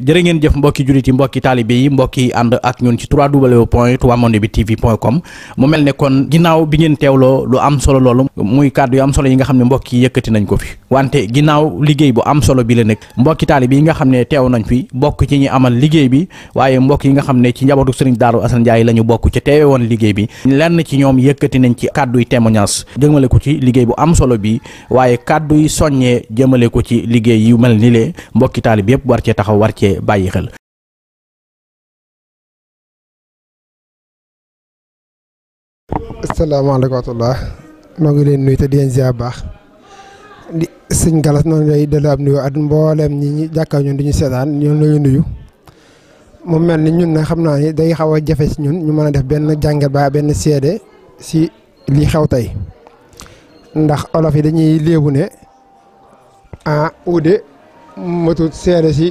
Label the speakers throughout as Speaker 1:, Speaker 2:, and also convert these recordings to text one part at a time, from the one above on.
Speaker 1: jërë ngeen jëf mbokki jullit yi mbokki taalibe yi mbokki ànd ak ñun ci www.toubamondebi.tv.com mu mel ne kon ginnaaw bi ngeen teewloo lu am solo loolu muy kàddu yu am solo yi nga xam ne mbokk yi yëkkati nañ ko fi wante ginnaaw liggéey bu am solo bi la nag mbokki taalibe yi nga xam ne teew nañ fi bokk ci ñi amal liggéey bi waaye mbokk yi nga xam ne ci njabootu sëriñ Daaru Asan Njaay la ñu bokk ci teewe woon liggéey bi lenn ci ñoom yëkkati nañ ci kàddu yi témoignage jëmale ko ci liggéey bu am solo bi waaye kàddu yi soññee jëmale ko ci liggéey yu mel ni lee mbokki taalib yëpp war cee taxaw war cee bàyyi xel
Speaker 2: asalaamaaleykum wa rahmatulah noo ngi leen nuyu te di leen ziar baax di sëñ Galas noonu lay dellu am nuyu at mboolem ñi ñi jàkkaar ñun di ñu seetaan ñoom la ñu nuyu mu mel ni ñun nag xam naa ni day xaw a jafe si ñun ñu mën a def benn jàngat ba benn seede si li xew tey ndax olof yi dañuy léebu ne ah uude matut seede si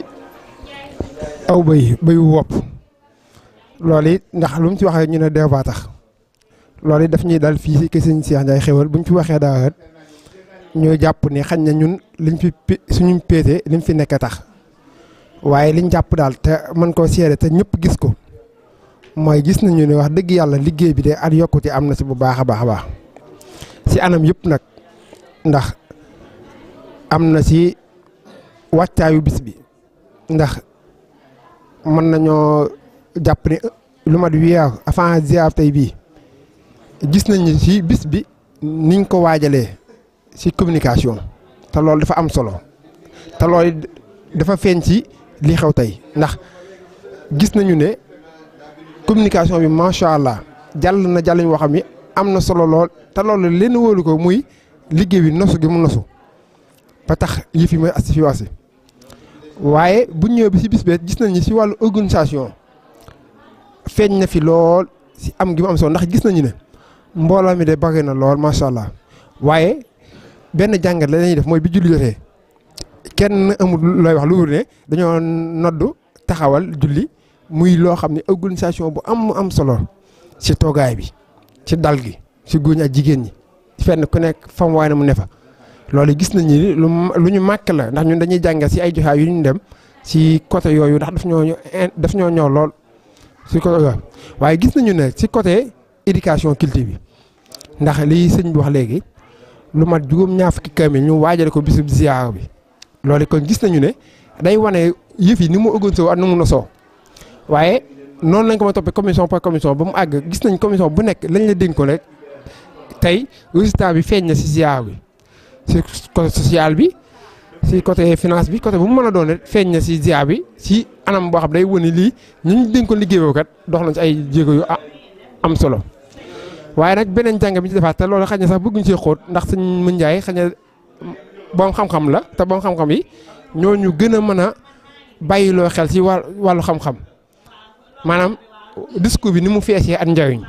Speaker 2: aw bëy bëyu wopp loolu it ndax lu mu ci waxee ñu ne dew baa tax loolu it daf ñuy dal fii si kër sëñ Cheikh Ndiaye xewal bu ñu fi waxee daa ñoo jàpp ni xañ na ñun liñ fi suñu péete liñ fi nekk tax waaye liñ jàpp daal te mën koo seede te ñëpp gis ko mooy gis nañu ne wax dëgg yàlla liggéey bi de at yokkute am na si bu baax a baax a baax si anam yëpp nag ndax am na si wàccaayu bis bi ndax mën nañoo jàpp ni lu mat weer avant ziar tey bii gis nañu si bis bi niñ ko waajalee si communication te loolu dafa am solo te loolu dafa feeñ ci li xew tey ndax gis nañu ne communication bi macha allah jàll na jàll ñu xam ni am na solo lool te loolu lenn wóolu ko muy liggéey bi nosu gi mu nosu ba tax yëf yi mooy asi fi wasi waaye bu ñëwee bi si bis bee gis nañu si wàllu organisation feeñ na fi lool si am gi mu am solo ndax gis nañu ne mbooloo mi de bari na lool macha allah waaye benn jàngat la lañuy def mooy bi julli jotee kenn amul looy wax lu wur ne dañoo noddu taxawal julli muy loo xam ne organisation bu am am solo ci toogaay bi ci dal gi ci góor ñi ak jigéen ñi fenn ku nekk fam waay na mu ne fa loolu gis nañu ni lu lu ñu màkk la ndax ñun dañuy jàngal ci ay joxaay yu ñu dem ci côté yooyu ndax daf ñoo daf ñoo ñëw lool ci côté yooyu waaye gis nañu ne ci côté éducation culture bi ndax lii sëñ bi wax léegi lu mat juróom ñaar fukki kaamil ñu waajale ko bisub ziyaar bi loolu kon gis nañu ne day wane yëf yi ni mu organisé ak ni mu nosoo waaye noonu lañ ko ma toppee commission par commission ba mu àgg gis nañ commission bu nekk lañ la dénk ko rek tey résultat bi feeñ na si ziyaar bi si côté social bi si côté finance bi côté bu mu mën a doon rek feeñ na si ziyaar bi si anam boo xam day wane lii ñu ñu dénk ko liggéeyoo kat dox nañ si ay jéego yu am solo. waaye nag beneen jàng bi ci defaat te loolu xëy na sax bëgguñ see xóot ndax sëñ Mën Njaay xëy na boom xam-xam la te boom xam-xam yi ñooñu gën a mën a bàyyiloo xel ci wàllu xam-xam maanaam discours bi ni mu feesee ak njariñ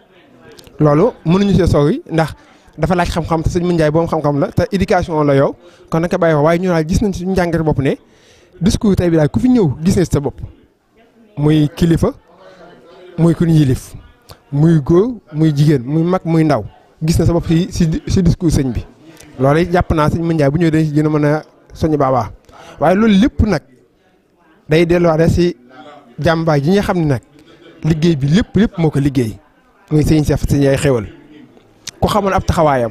Speaker 2: loolu mënuñu see sori ndax dafa laaj xam-xam te sëñ Mën Njaay boom xam-xam la te éducation la yow kon nag bàyyi waaye ñu daal gis nañ suñu njàngate bopp ne discours tey bi daal ku fi ñëw gis nañ sa bopp muy kilifa muy ku ñu yilif muy góor muy jigéen muy mag muy ndaw gis na sa bopp si si si discours sëñ bi loolu it jàpp naa sëñ Mën Njaay bu ñëwee dañ si gën a mën a soññ baabaa waaye loolu lépp nag day delluwaat si jàmbaay ji nga xam ne nag liggéey bi lépp lépp moo ko liggéey muy sëñ Seex sëñ Njaay xéwal ku xamoon ab taxawaayam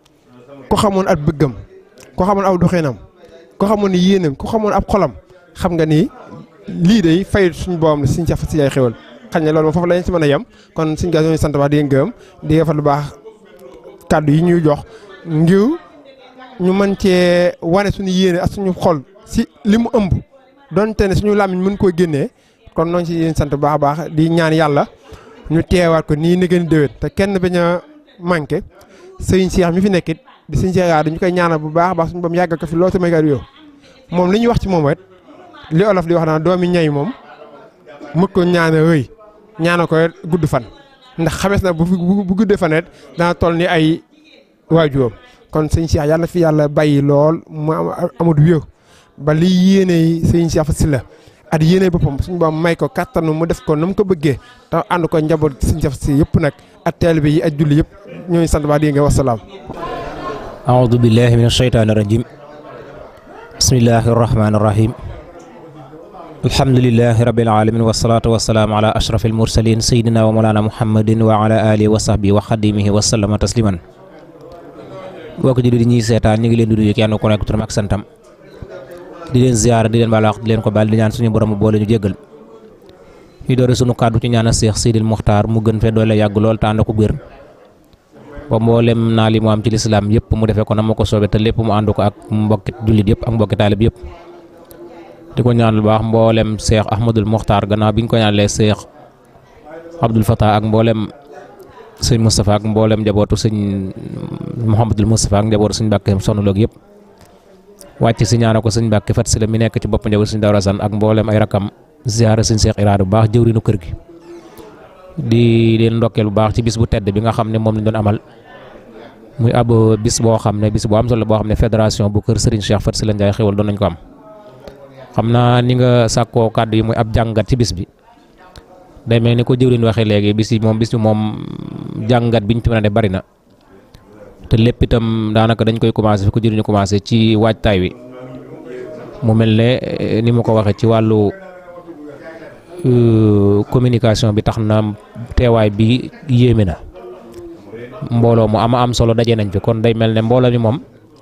Speaker 2: ku xamoon ab bëggam ku xamoon ab doxinam ku xamoon ni yéenam ku xamoon ab xolam xam nga ni lii day fay suñu boobam la sëñ Seex sëñ Njaay xéwal xañ na loolu moom foofu lañ si mën a yem kon suñ gas ñooñu sant baax di leen gërëm di defal lu baax kàddu yi ñuy jox ngir ñu mën cee wane suñu yéene ak suñu xol si li mu ëmb donte ne suñu làmmiñ mën koo génnee kon noonu si yéen sant baax a baax di ñaan yàlla ñu teewaat ko nii nëgën déwén te kenn bañ a manqué sëñ Cheikh mi fi nekkit di sëñ Cheikh yaa dañu koy ñaanal bu baax a baax suñu bam yàggal ko fi loolu tamit yow moom li ñuy wax ci moom rek li olof di wax naan doomi ñay moom mën ko ñaanal rëy ñaana ko gudd fan ndax xamees na bu bu guddee fan it dana toll ni ay waajuram kon sëñ Cheikh yàlla fi yàlla bàyyi lool mu amut wér ba li yéene sëñ Cheikh Sylla at yéene boppam suñu boom may ko kattanu mu def ko na mu ko bëggee te ànd ko njaboot sëñ Cheikh Sylla yëpp nag at taalibe yi ak julli yëpp ñooñu sant baa di nga wasalaam.
Speaker 3: أعوذ بالله من الشيطان الرجيم بسم الله الرحمن الرحيم alhamdulilahi rabil alamin wasalaatu wasalaamu ala ashraf almursalin sayidina wa molana muhammadin wa ala alihi wa sahbihi wa xadimihi wa sallama tasliman bokk ji di ñuy seetaan ñu ngi leen di nuyu kenn ku nekk turam ak santam di leen ziyaara di leen baal wax di leen ko baal di ñaan suñu borom boole ñu jéggal ñu doore suñu kàddu ci ñaanal Seex Sidil Muxtaar mu gën fee doole yàgg lool te ànd ko wér ba mboolem naa li mu am ci lislaam yëpp mu defee ko na ma ko soobee te lépp mu ànd ko ak mbokki jullit yëpp ak mbokki taalib yëpp di ko ñaanal baax mboolem Seex Ahmadul Muxtaar gannaaw bi ñu ko ñaanalee Seex Abdul Fatah ak mboolem sëñ Moustapha ak mboolem njabootu sëñ Mouhamadul Moustapha ak njabootu sëñ Mbàkke sonn loog yëpp wàcc si ñaana ko sëñ Mbàkke fat si la mi nekk ci bopp njabootu sëñ Dawra San ak mboolem ay rakam ziyaara sëñ Seex Iraada bu baax jëwriñu kër gi di leen ndokkeel bu baax ci bis bu tedd bi nga xam ne moom lañ doon amal muy ab bis boo xam ne bis bu am solo boo xam ne fédération bu kër Serigne Cheikh Fat Sylla Ndiaye xewal doon nañ ko am xam naa ni nga sàkkoo kàddu yi muy ab jàngat ci bis bi day mel ni ko jëwriñ waxee léegi bis yi moom bis bi moom jàngat biñ ci mën a def bari na te lépp itam daanaka dañ koy commencé fi ko jëriñu commencé ci waajtaay wi mu mel ne ni ma ko waxee ci wàllu communication bi tax na teewaay bi yéeme na mbooloo mu ama am solo daje nañ fi kon day mel ne mbooloo mi moom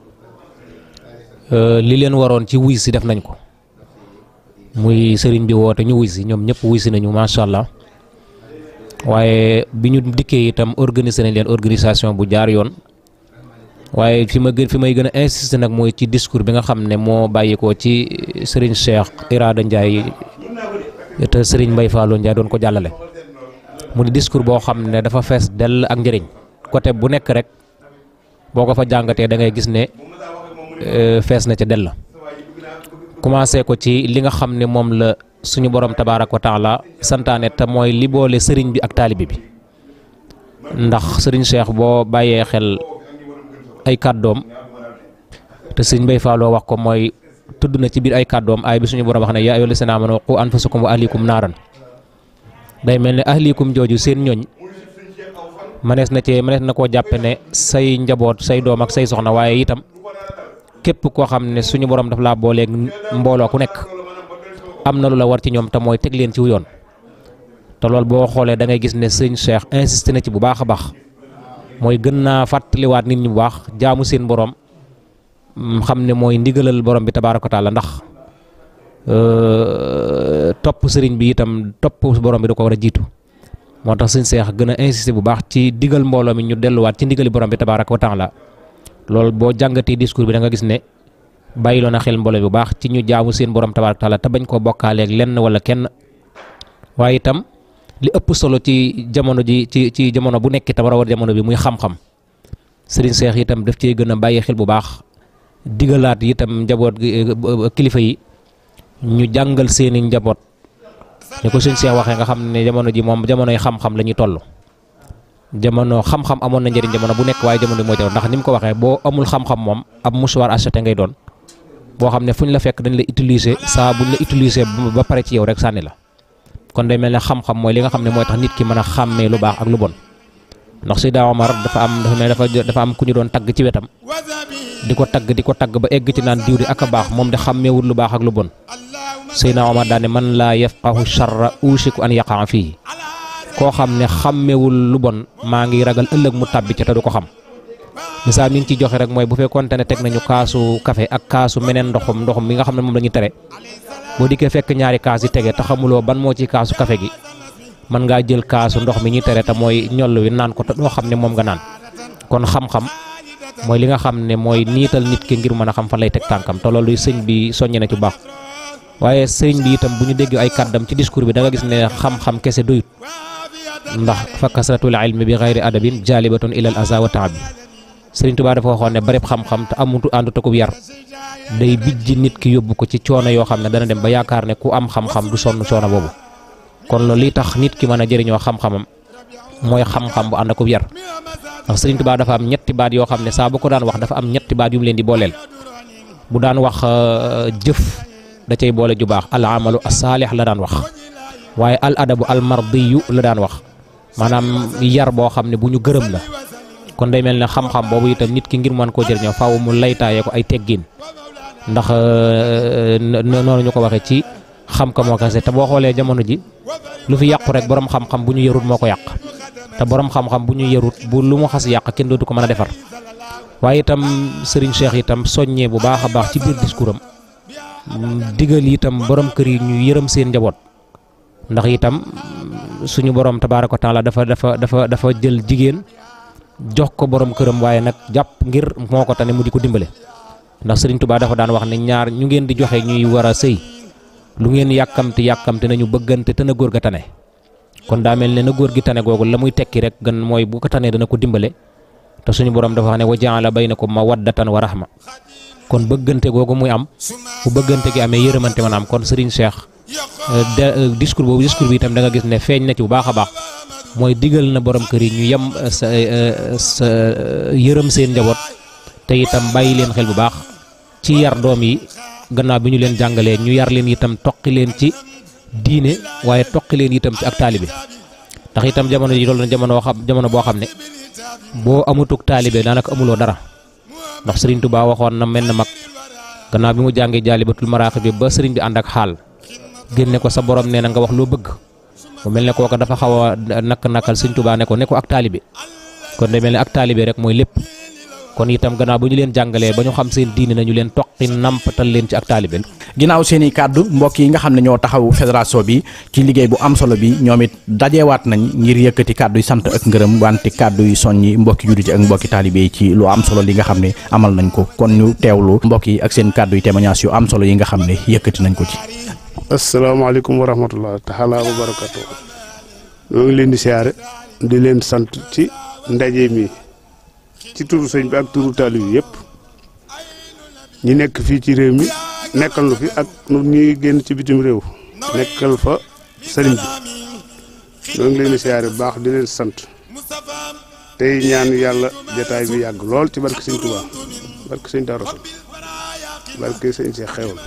Speaker 3: li leen waroon ci wuy si def nañ ko muy sëriñ bi woote ñu wuy si ñoom ñëpp wuy si nañu macha allah waaye bi ñu dikkee itam organiser nañ leen organisation bu jaar yoon waaye fi ma gën fi may gën a insister nag mooy ci discours bi nga xam ne moo bàyyikoo ci sëriñ Cheikh Iraada Ndiaye te sëriñ Mbaye Fallou Ndiaye doon ko jàllale mu di discours boo xam ne dafa fees dell ak njëriñ côté bu nekk rek boo ko fa jàngatee da ngay gis ne fees na ca dell commencé ko ci li nga xam ne moom la suñu borom tabaaraka wa taala santaane te mooy li boole sëriñ bi ak taalibe bi ndax sëriñ Cheikh boo bàyyee xel ay kàddoom te sëriñ Mbaye Fallou wax ko mooy tudd na ci biir ay kàddoom ay bi suñu borom wax ne yaa ayyuhal lazina aamanu qu anfusakum wa ahlikum naaran day mel ne ahlikum jooju seen ñooñ mënees na cee mënees na koo jàppe ne say njaboot say doom ak say soxna waaye itam képp koo xam ne suñu borom daf laa booleeg mbooloo ku nekk am na lu la war ci ñoom te mooy teg leen ci yoon te loolu boo xoolee da ngay gis ne sëñ Cheikh insisté na ci bu baax a baax mooy gën naa fàttaliwaat nit ñi bu baax jaamu seen borom. xam ne mooy ndigalal borom bi tabaaraka taala ndax topp sëriñ bi itam topp borom bi da ko war a jiitu moo tax sëñ Seex gën a insister bu baax ci digal mbooloo mi ñu delluwaat ci ndigali borom bi tabaaraka wa taala loolu boo jàngatee discours bi da nga gis ne bàyyiloo na xel mbooloo bi bu baax ci ñu jaamu seen borom tabaaraka taala te bañ koo bokkaaleeg lenn wala kenn waaye itam li ëpp solo ci jamono ji ci ci jamono bu nekk itam war a war jamono bi muy xam-xam sëriñ Seex itam daf cee gën a bàyyi xel bu baax. digalaat itam njaboot kilifa yi ñu jàngal seeni njaboot ñu ko sëñ Seex waxee nga xam ne jamono ji moom jamonoy xam-xam la ñuy toll jamono xam-xam amoon na njëriñ jamono bu nekk waaye jamono moo jamono ndax ni mu ko waxee boo amul xam-xam moom ab mouchoir acheté ngay doon boo xam ne fu ñu la fekk dañ la utiliser saa buñ la utiliser ba pare ci yow rek sànni la kon day mel ne xam-xam mooy li nga xam ne mooy tax nit ki mën a xàmmee lu baax ak lu bon ndax Seyda Omar dafa am dafa mel dafa dafa am ku ñu doon tagg ci wetam di ko tagg di ko tagg ba egg ci naan diw di ak a baax moom de xàmmeewul lu baax ak lu bon Seyda Omar daane man laa yafqahu charra ushiku an yaqaa fii koo xam ne xàmmeewul lu bon maa ngi ragal ëllëg mu tàbbi ca te du ko xam misaal mi ngi ciy joxe rek mooy bu fekkoonte ne teg nañu kaasu café ak kaasu meneen ndoxum ndoxum mi nga xam ne moom la ñuy tere boo dikkee fekk ñaari kaas yi tege te xamuloo ban moo ci kaasu café gi mën ngaa jël kaasu ndox mi ñuy tere te mooy ñoll wi naan ko te doo xam ne moom nga naan kon xam-xam mooy li nga xam ne mooy niital nit ki ngir mën a xam fan lay teg tànkam te loolu sëñ bi soññe na ci baax waaye sëñ bi itam bu ñu déggee ay kàddam ci discours bi da nga gis ne xam-xam kese doyut ndax fa kasratul ilmi bi xayri adabin jaalibatun ilal aza wa taab bi sëriñ Tuubaa dafa waxoon ne barib xam-xam te amutu àndu takub yar day bijji nit ki yóbbu ko ci coono yoo xam ne dana dem ba yaakaar ne ku am xam-xam du sonn coono boobu kon loolu li tax nit ki mën a jëriñoo xam-xamam mooy xam-xam bu ànd akub yar ndax sëriñ Tuubaa dafa am ñetti baat yoo xam ne saa bu ko daan wax dafa am ñetti baat yu mu leen di booleel bu daan wax jëf da cay boole ju baax al amalu asaalix la daan wax waaye al adabu al mardiyu la daan wax maanaam yar boo xam ne bu ñu gërëm la kon day mel ne xam-xam boobu itam nit ki ngir mën koo jëriñoo faaw mu laytaayee ko ay teggin ndax noonu ñu ko waxee ci xam ka moo kese te boo xoolee jamono ji lu fi yàqu rek borom xam-xam bu ñu yarut moo ko yàq te borom xam-xam bu ñu yarut bu lu mu xas yàq kenn dootu ko mën a defar waaye itam Serigne Cheikh itam soññee bu baax a baax ci biir discours am digal itam borom kër yi ñu yërëm seen njaboot ndax itam suñu borom tabaaraka wa taala dafa dafa dafa dafa jël jigéen jox ko borom këram waaye nag jàpp ngir moo ko tane mu di ko dimbale ndax Serigne Touba dafa daan wax ne ñaar ñu ngeen di joxe ñuy war a sëy lu ngeen yàkkamti yàkkamti nañu bëggante te na góor ga tane kon daa mel ne na góor gi tane googu la muy tekki rek gan mooy bu ko tanee dana ko dimbale te suñu borom dafa wax ne wa jaala baynakum mawaddatan wa rahma kon bëggante googu muy am bu bëggante gi amee yërëmante man am kon Serigne Cheikh de discours boobu discours bi itam da nga gis ne feeñ na ci bu baax a baax mooy digal na borom kër yi ñu yem sa sa yërëm seen njaboot te itam bàyyi leen xel bu baax ci yar doom yi gannaaw bi ñu leen jàngalee ñu yar leen itam toqi leen ci diine waaye toqi leen itam ci ak taalibe ndax itam jamono ji loolu na jamono xam jamono boo xam ne boo amutuk taalibe daanaka amuloo dara ndax Serigne Touba waxoon na mel na mag gannaaw bi mu jàngee jaalibatul maraaxib bi ba Serigne bi ànd ak xaal génne ko sa borom nee na nga wax loo bëgg mu mel ne kooka dafa xaw a nakk nakal Serigne Touba ne ko ne ko ak taalibe kon day mel ne ak taalibe rek mooy lépp kon itam gannaaw bu ñu leen jàngalee ba ñu xam seen diine nañu leen toqi nampatal leen ci ak taalibe
Speaker 1: ginnaaw seen i kàddu mbokk yi nga xam ne ñoo taxawu fédération bi ci liggéey bu am solo bi ñoom it dajewaat nañ ngir yëkkati kàddu yi sant ak ngërëm wante kàddu yi soññi mbokki judditi ak mbokki taalibe yi ci lu am solo li nga xam ne amal nañ ko kon ñu teewlu mbokk yi ak seen kàddu yi témoignage yu am solo yi nga xam ne yëkkati nañ ko ci.
Speaker 4: asalaamaaleykum wa rahmatullah taala wa barakatu ñoo ngi leen di siyaare di leen sant ci ndaje mi ci turu sëñ bi ak turu taalib yi yëpp ñi nekk fii ci réew mi nekkal nu fi ak nu ñuy génn ci bitim réew nekkal fa sëriñ bi ñoo ngi leen di siyaare bu baax di leen sant tey ñaan yàlla jataay bi yàgg lool ci barke sëñ Tuubaa barke sëñ Daaru Rasul barke sëñ Seex Xewal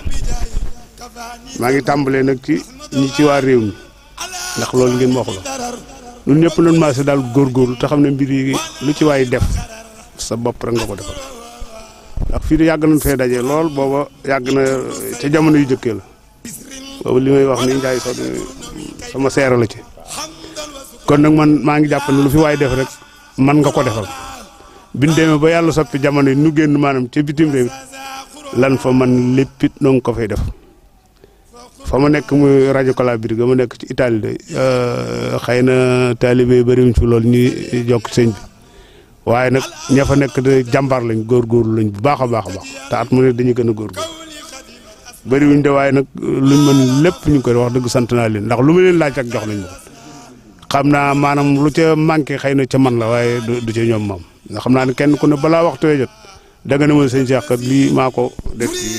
Speaker 4: maa ngi tàmbalee nag ci ñi ci waa réew mi ndax loolu ngeen ma wax la ñun ñëpp nañ maa si daal góorgóorlu te xam ne mbir yi lu ci waay def sa bopp rek nga ko defal ndax fii de yàgg nañ fee daje lool booba yàgg na ca jamono yu jëkkee la booba li may wax ni njaay so sama seera la ci kon nag man maa ngi jàpp ne lu fi waay def rek man nga ko defal biñ demee ba yàlla soppi jamono yi nu génn maanaam ca bitim réew lan fa man léppit noo ngi ko fay def fa ma nekk muy rajo Calabria ga ma nekk ci Italie de xëy na taalibe yi bëriwuñ fi loolu ñuy jokk sëñ bi waaye nag ña fa nekk de jàmbaar lañ góorgóorlu lañ bu baax a baax a baax te at mu ne dañuy gën a góorgóorlu bëriwuñ de waaye nag luñ mën lépp ñu koy wax dëgg sant naa leen ndax lu ma leen laaj ak jox nañ ma xam naa maanaam lu ca manqué xëy na ca man la waaye du ca ñoom moom nga xam naa ne kenn ku ne balaa waxtu wee jot da nga ne ma sëñ Cheikh kat lii maa ko def ci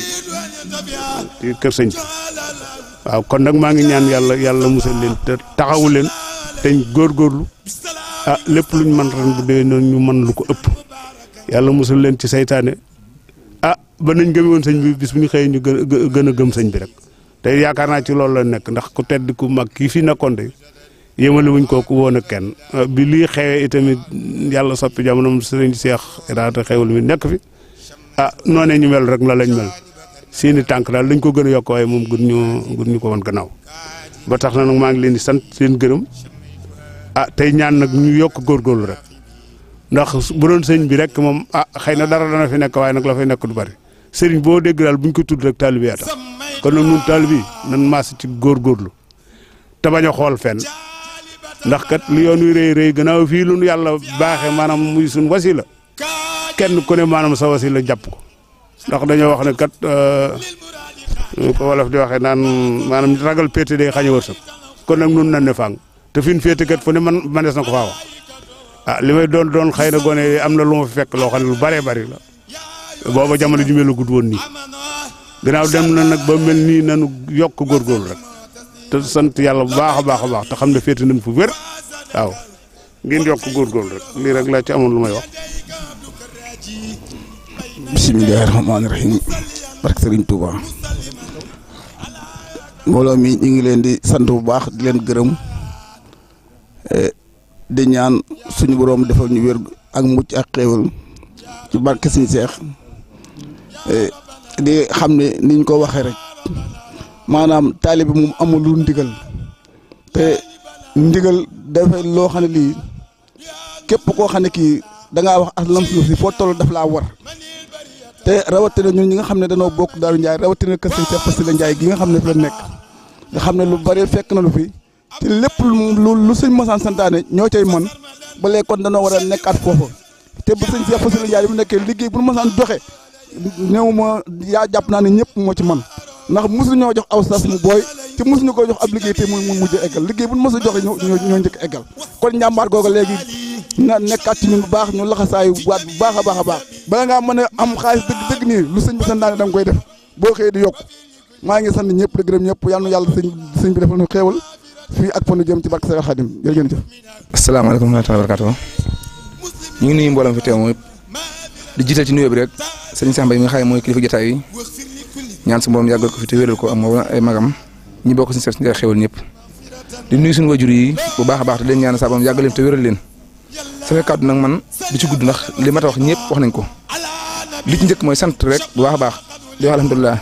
Speaker 4: ci kër sëñ bi waaw kon nag maa ngi ñaan yàlla yàlla musal leen te taxawu leen teñ góorgóorlu ah lépp luñ mën ren bu dee noonu ñu mën lu ko ëpp yàlla musal leen ci saytaane ah ba nañ gëme woon sëñ bi bis bu ñu xëyee ñu gën a gën a gëm sëñ bi rek te yaakaar naa ci loolu la nekk ndax ku tedd ku mag kii fi nekkoon de yëmale wuñ kooku woon ak kenn bi lii xewee itamit yàlla soppi jamono sëriñ Seex daata xewul mi nekk fi ah noonee ñu mel rek la lañ mel seeni tànk daal dañ ko gën a yokk waaye moom gën ñu gën ñu ko woon gannaaw ba tax na nag maa ngi leen di sant seen gërëm ah tey ñaan nag ñu yokk góorgóorlu rek ndax bu doon sëñ bi rek moom ah xëy na dara dana fi nekk waaye nag la fay nekk du bari sëriñ boo dégg daal buñ ko tudd rek taalibe yaa tax kon nag ñun taalibe yi nan maas ci góorgóorlu te bañ a xool fenn ndax kat lu yoon wi rëy rëy gannaaw fii lu nu yàlla baaxee maanaam muy suñ wasila kenn ku ne maanaam sa wasila jàpp ko ndax dañoo wax ne kat ñu ko wolof di waxee naan maanaam ragal péete day xañ a wërsëg kon nag nun nan ne fang te fi ñu féete kat fu ne man manees na ko faa wax ah li may doon doon xëy na gone am na lu ma fi fekk loo xam ne lu bëree bëri la booba jamono ji mel la gudd woon nii gannaaw dem na nag ba mel nii nanu yokk góorgóorlu rek te sant yàlla bu baax a baax a baax te xam ne féete nañ fu wér waaw ngeen yokk góorgóorlu rek lii rek laa ci amoon lu may wax.
Speaker 5: bisimilahi rahmaani rahim barke Sëriñ Tuuba mbooloo mi ñu ngi leen di sant bu baax di leen gërëm di ñaan suñu boroom defal ñu wér ak mucc ak xéewal ci barke Sëriñ Seex di xam ne niñ ko waxee rek maanaam taalibe moom amul lu ndigal te ndigal dafay loo xam ne lii képp koo xam ne kii da ngaa wax aslam suuf si foo toll daf laa war te rawatina ñun ñi nga xam ne danoo bokk Daaru Njaay rawatina kër Sëñ Seex Fasila Njaay gi nga xam ne fi la nekk nga xam ne lu bari fekk na lu fi te lépp lu lu sëñ Masaan santaane ñoo cay mën ba léegi kon danoo war a nekkaat foofu te bu sëñ Seex Fasila Njaay bu nekkee liggéey bu nu Masaan joxe néew ma yaa jàpp naa ne ñëpp moo ci man ndax mosu ñoo jox aw sas mu booy te mosu ñu ko jox ab liggéey te mu mu mujj eggal liggéey bu nu mos a joxe ñoo ñoo njëkk eggal kon njàmbaar googu léegi na nekkaat ci ñun bu baax ñu laxasaayu waat bu baax a baax a baax bala ngaa mën a am xaalis dëgg dëgg nii lu sëñ bi santaane da nga koy def boo xëyee di yokk maa ngi sant ñëpp di gërëm ñëpp yal na yàlla sëñ sëñ bi defal ñu xéewal fii ak fa nu jëm ci barke Seex Xaadim jërëjëf.
Speaker 6: asalaamaaleykum wa rahmatulah barakaatu ñu ngi nuyu mboolem fi teew mooy di jiital ci nuyoo bi rek sëñ Cheikh Mbaye mi nga xam ne mooy kilifa jotaay yi ñaan su mboolem yàggal ko fi te wéral ko am ay magam ñi bokk suñu seet si xéwal ñëpp di nuyu suñu wajur yi bu baax a baax te leen ñaan saa borom yàggal leen te wéral leen sama kàddu nag man du ci gudd ndax li ma ta wax ñëpp wax nañ ko li ci njëkk mooy sant rek bu baax a baax di wax alhamdulilah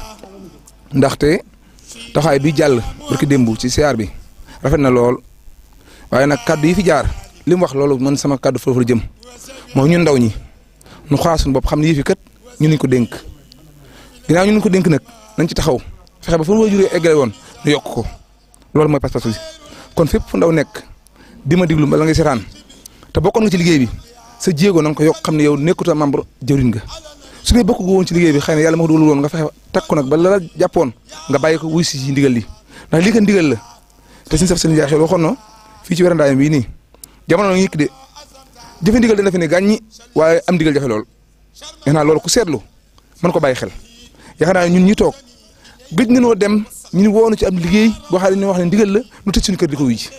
Speaker 6: ndaxte taxawaay bi jàll barki démb ci siyaar bi rafet na lool waaye nag kàddu yi fi jaar li mu wax loolu man sama kàddu foofu la jëm mooy ñun ndaw ñi nu xaar suñu bopp xam ne yii fi kat ñu nañ ko dénk ginnaaw ñu nañ ko dénk nag nañ ci taxaw fexe ba fu mu wajuree eggale woon ñu yokk ko loolu mooy pas-pas bi kon fépp fu ndaw nekk di ma diglu bala nga seetaan te bokkoon nga ci liggéey bi sa jéego na nga ko yokk xam ne yow nekkuta membre jëwriñ nga su dee bokk woon ci liggéey bi xëy na yàlla ma ko dugal woon nga fexe takku nag ba la la jàppoon nga bàyyi ko wuy si ci ndigal li ndax lii ko ndigal la te suñu saf seen jaay xel waxoon na fii ci werandaayam bii nii jamono ngi de jëfe ndigal dina fi ne gàññi waaye am ndigal jafe lool yaakaar naa loolu ku seetlu mën ko bàyyi xel yaakaar naa ñun ñi toog gëj nañoo dem ñu woonu ci am liggéey boo xam ne ñu wax ne ndigal la nu tëj suñu kër di ko wuy ji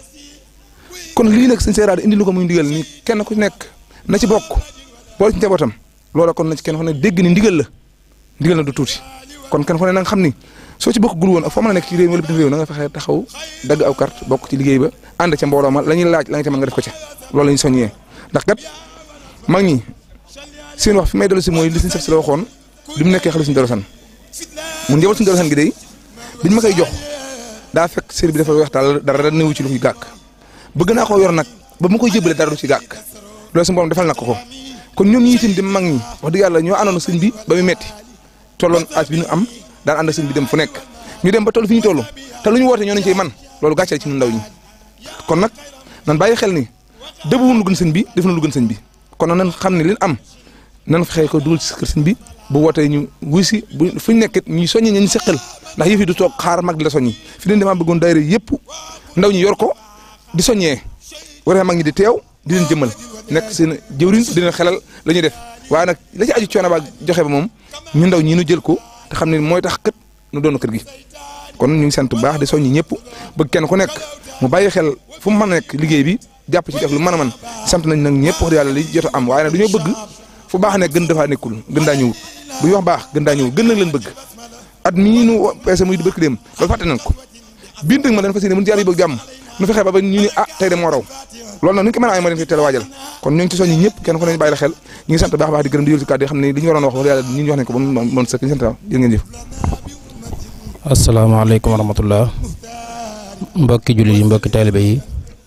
Speaker 6: kon lii nag suñu seeraat indi lu ko muy ndigal ni kenn ku nekk na ci bokk boole ci njabootam loola kon na ci kenn ku ne dégg ni ndigal la ndigal la du tuuti kon kenn ku ne na nga xam ni soo ci bokk gul woon ak foo mën a nekk ci réew mi wala bitim réew na nga fexe taxaw dagg aw carte bokk ci liggéey ba ànd ca mbooloo ma la ñuy laaj la nga ca mën nga def ko ca loolu la ñu soññee ndax kat mag ñi seen wax fi may dellu si mooy li suñu sef si la waxoon li mu nekkee xale suñu dorosan mu njaboot suñu dorosan gi day biñ ma koy jox daa fekk sër bi dafa weex daal dara dara néewu ci lu fi gàkk bëgg naa koo yor nag ba mu koy jébale dara du ci gàkk loolu suñu borom defal na ko ko kon ñoom ñi itam di mag ñi wax dëgg yàlla ñoo àndoon sëñ bi ba mu metti tolloon âge bi ñu am daan ànd sëñ bi dem fu nekk ñu dem ba toll fi ñu toll te lu ñu woote ñoo nañ ci man loolu gàcce ci ñun ndaw ñi kon nag nan bàyyi xel ni dëbuwun lu gën sëñ bi def na lu gën sëñ bi kon nag nan xam ne li am nan fexe ko dugal ci kër sëñ bi bu wootee ñu wuy si bu fu ñu nekk ñuy soññi ñu seqal ndax yëf yi du toog xaar mag di la soññi fi leen dama bëggoon daayira yëpp ndaw ñi yor ko di soññee waree mag ñi di teew di leen jëmmal nekk seen jëwriñ di leen xelal la ñuy def waaye nag la ci aju coono ba joxe ba moom ñu ndaw ñi nu jël ko te xam ne mooy tax kët nu doon kër gi kon ñu ngi sant bu baax di soññi ñëpp bëgg kenn ku nekk mu bàyyi xel fu mu mën a nekk liggéey bi jàpp ci def lu mën a mën sant nañ nag ñëpp wax dëgg yàlla li jot a am waaye nag du ñoo bëgg fu baax nekk gën dafaa nekkul gën daa ñëwut bu ñu wax baax gën daa ñëwut gën nag leen bëgg at mii nu peese muy di bëkk dem loolu fàtte nañ ko biir dëgg ma dañ fas yéene mun jaar yi bëgg jàmm nu fexe ba ba ñu ni ah tey de moo raw loolu nag ni ñu ko mën a amee ma leen koy teel a waajal kon ñu ngi ci soññi ñëpp kenn ku ne bàyyi la xel ñu ngi sant baax baax di gërëm di yël ci kàddu yi xam ne li ñu waroon wax wax yàlla ñu wax nañ ko ba mën sëkk ñu sant jërë ngeen jëf
Speaker 1: asalaamaaleykum wa rahmatullah mbokki jullit yi mbokki taalibe yi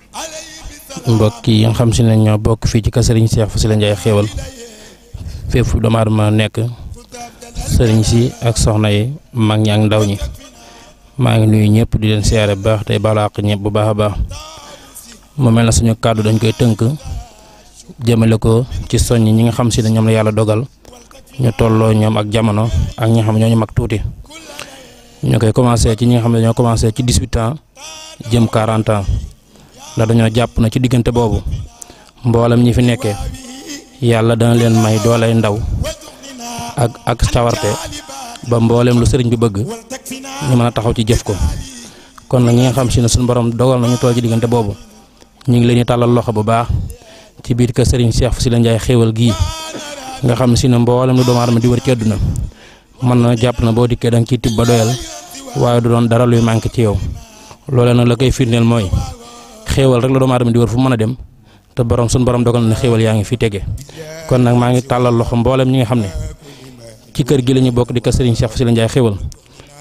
Speaker 1: mbokki yi nga xam si ne ñoo bokk fii ci kër Serigne Cheikh Fassila Ndiaye xéewal fépp doomu aadama nekk sëriñ si ak soxna yi mag ñi ak ndaw ñi maa ngi nuyu ñëpp di leen siyaare bu baax tey balaaq ñëpp bu baax a baax mu mel na suñu kàddu dañ koy tënk jëmale ko ci soññ ñi nga xam si ne ñoom la yàlla dogal ñu tolloo ñoom ak jamono ak ñi nga xam ne ñooñu mag tuuti ñu koy commencé ci ñi nga xam ne dañoo commencé ci 18 ans jëm 40 ans ndax dañoo jàpp na ci diggante boobu mboolem ñi fi nekkee yàlla dana leen may doolay ndaw ak ak cawarte ba mboolem lu sëriñ bi bëgg ñu mën a taxaw ci jëf ko kon nag ñi nga xam si ne suñu borom dogal na ñu toll ci diggante boobu ñu ngi leen di tàllal loxo bu baax ci biir kër sëriñ Cheikh Fassila Ndiaye xéewal gii nga xam si ne mboolem lu doomu aadama di wër ci àdduna mën na jàpp na boo dikkee da nga ciy tibb ba doyal waaye du doon dara luy manqué ci yow loolee nag la koy firndeel mooy xéewal rek la doomu aadama di wër fu mën a dem te borom suñu borom dogal na xéewal yaa ngi fi tege kon nag maa ngi tàllal loxo mboolem ñi nga xam ne ci kër gi la ñu bokk di kër Serigne Cheikh Fassila Ndiaye xéewal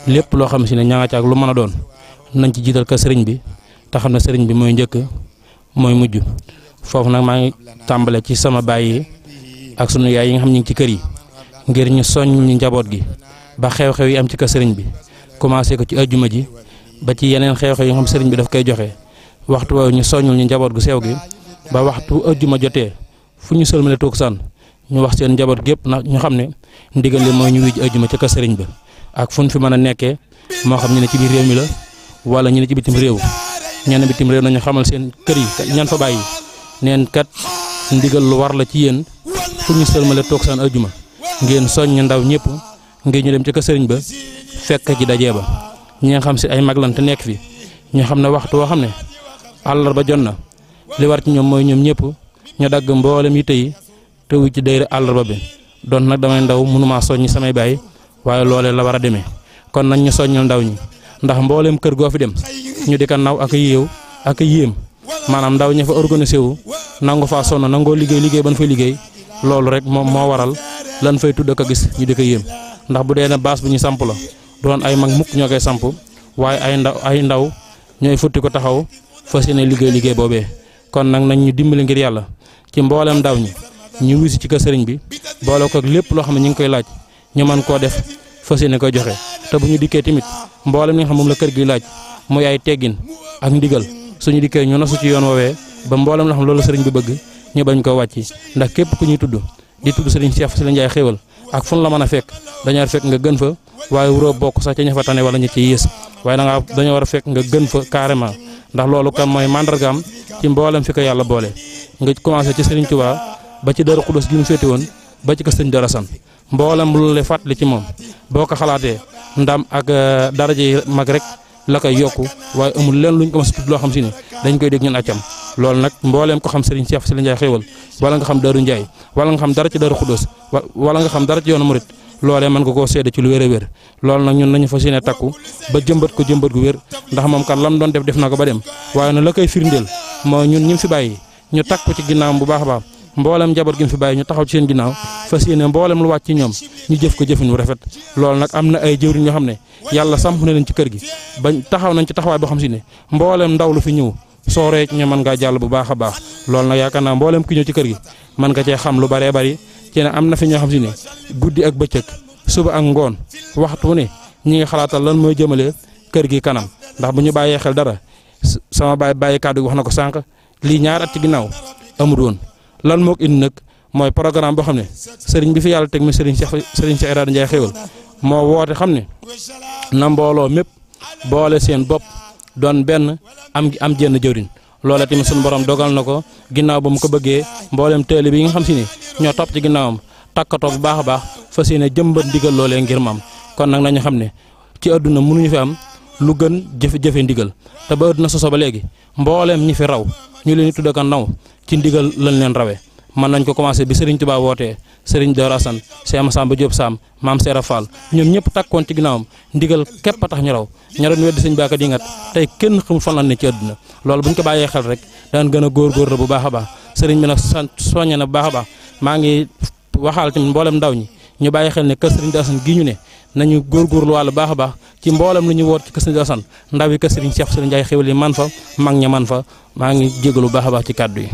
Speaker 7: lépp loo xam si ne ña nga ca ak lu mën a doon nañ ci jiital ka sëriñ bi te xam ne sëriñ bi mooy njëkk mooy mujj foofu nag maa ngi tàmbale ci sama baay yi ak sunu yaay yi nga xam ñu ngi ci kër yi ngir ñu soññ ñu njaboot gi ba xew-xew yi am ci kër sëriñ bi commencé ko ci ajjuma ji ba ci yeneen xew-xew yi nga xam sëriñ bi daf koy joxe waxtu woowu ñu soññul ñu njaboot gu sew gi ba waxtu ajjuma jotee fu ñu sëlmale toog san ñu wax seen njaboot gépp nag ñu xam ne ndigal li mooy ñu wij ajjuma ca kër sëriñ ba ak fu ñu fi mën a nekkee moo xam ñu ne ci biir réew mi la wala ñu ne ci bitim réew ñenn bitim réew nañu xamal seen kër yi ñan fa bàyyi neen kat ndigal lu war la ci yéen fu ñu sëlmale toog san ajjuma ngeen soññ ndaw ñëpp ngir ñu dem ci kër sëriñ ba fekk ci dajee ba ñi nga xam si ay mag lan te nekk fi ñu xam ne waxtu woo xam ne àllarba jot na li war ci ñoom mooy ñoom ñëpp ñu dagg mboolem yi tey te wu ci dayre àllarba bi doon nag damay ndaw mënumaa soññi samay baay waaye loolee la war a demee kon nañ ñu soññal ndaw ñi ndax mboolem kër goo fi dem ñu di ko naw ak a yéew ak a yéem maanaam ndaw ña fa organisé wu nangu faa sonn nangoo liggéey liggéey ban fay liggéey loolu rek moom moo waral lan fay tudd ko gis ñu di ko yéem ndax bu dee ne baas bu ñu samp la doon ay mag mukk ñoo koy samp waaye ay ndaw ay ndaw ñooy futti ko taxaw fas yéene liggéey liggéey boobee kon nag nañ ñu dimbali ngir yàlla ci mboolem ndaw ñi ñu wisi ci kër sëriñ bi boole ko ak lépp loo xam ne ñu ngi koy laaj ñu mën koo def fas yéene koy joxe te bu ñu dikkee tamit mboolem li nga xam moom la kër gi laaj muy ay teggin ak ndigal suñu dikkee ñu nosu ci yoon woowee ba mboolem loo xam loolu sëriñ bi bëgg ñu bañ koo wàcc ndax képp ku ñuy tudd di tudd sëriñ Cheikh Sylla Ndiaye xéewal ak fu la mën a fekk dañoo fekk nga gën fa waaye wuroo bokk sax ca ña fa tane wala ña ci yées waaye da ngaa dañoo war a fekk nga gën fa carrément ndax loolu kam mooy mandargaam ci mboolem fi ko yàlla boole nga commencé ci Serigne Touba ba ci Darou Khoudoss gi mu féete woon ba ci ko sëñ Dara San mboolem lu la fàttali ci moom boo ko xalaatee ndam ak daraja yi mag rek la koy yokku waaye amul leen luñ ko mas a tudd loo xam si ne dañ koy dégg ñun accam loolu nag mbooleem ko xam Serigne Cheikh Sylla Ndiaye xéewal wala nga xam Darou Ndiaye wala nga xam dara ci Darou Khoudoss wala nga xam dara ci yoonu Murit loolee mën nga koo seede ci lu wér a wér loolu nag ñun nañu fas yéene takku ba jëmbat ko jëmbat gu wér ndax moom kan lam doon def def na ko ba dem waaye nag la koy firndeel moo ñun ñi fi bàyyi ñu takku ci ginnaawam bu baax a baax mboolem njaboot gi mu fi bàyyi ñu taxaw ci seen ginnaaw fas yéene mboolem lu wàcc ci ñoom ñu jëf ko jëfin wu rafet loolu nag am na ay jëwriñ ñoo xam ne yàlla samp na leen ci kër gi bañ taxaw nañ ci taxawaay boo xam si ne mboolem ndaw lu fi ñëw soo ree ñu mën ngaa jàll bu baax a baax loolu nag yaakaar naa mboolem ki ñëw ci kër gi mën nga cee xam lu baree bari ci ne am na fi ñoo xam si ne guddi ak bëccëg suba ak ngoon waxtu ne ñi ngi xalaatal lan mooy jëmale kër gi kanam ndax bu ñu bàyyee xel dara sama baay bàyyi kàddu gi wax na ko sànq lii ñaar at ci ginnaaw amul woon lan moo ko indi nag mooy programme boo xam ne sëriñ bi fi yàlla teg mi sëriñ Cheikh sëriñ Cheikh Ibrahima Ndiaye xéewal moo woote xam ne na mbooloo mépp boole seen bopp doon benn am am jenn jëwriñ loola tamit suñu borom dogal na ko ginnaaw ba mu ko bëggee mboolem teele bi nga xam si ne ñoo topp ci ginnaawam takkatoo bu baax a baax fas yéene jëmbat ndigal loolee ngir maam kon nag nañu xam ne ci àdduna mënuñu fi am lu gën jëfe jëfe ndigal te ba àdduna soso ba léegi mbooleem ñi fi raw ñu leen di tudd ko ndaw ci ndigal lañ leen rawee mën nañ ko commencé bi Serigne Touba wootee Serigne Dora Assane Cheikh Massamba Diop Sam Maam Serra Fall ñoom ñëpp takkoon ci ginnaawam ndigal képp a tax ñu raw ña doon weddi sëñ baaka di ngat tey kenn xamul fan la ne ci àdduna loolu bu ñu ko bàyyee xel rek daan gën a góorgóorlu bu baax a baax Serigne bi nag sant soññe na bu baax a baax maa ngi waxaal tamit mboolem ndaw ñi ñu bàyyi xel ne kër Serigne Assane gi ñu ne nañu góorgóorlu wàllu baax a baax ci mboolem lu ñu woot ci kër Serigne Assane ndaw yi kër Serigne Cheikh Sylla Ndiaye xéwal yi man fa mag ña man fa maa ngi jégalu bu baax a baax ci kàddu yi.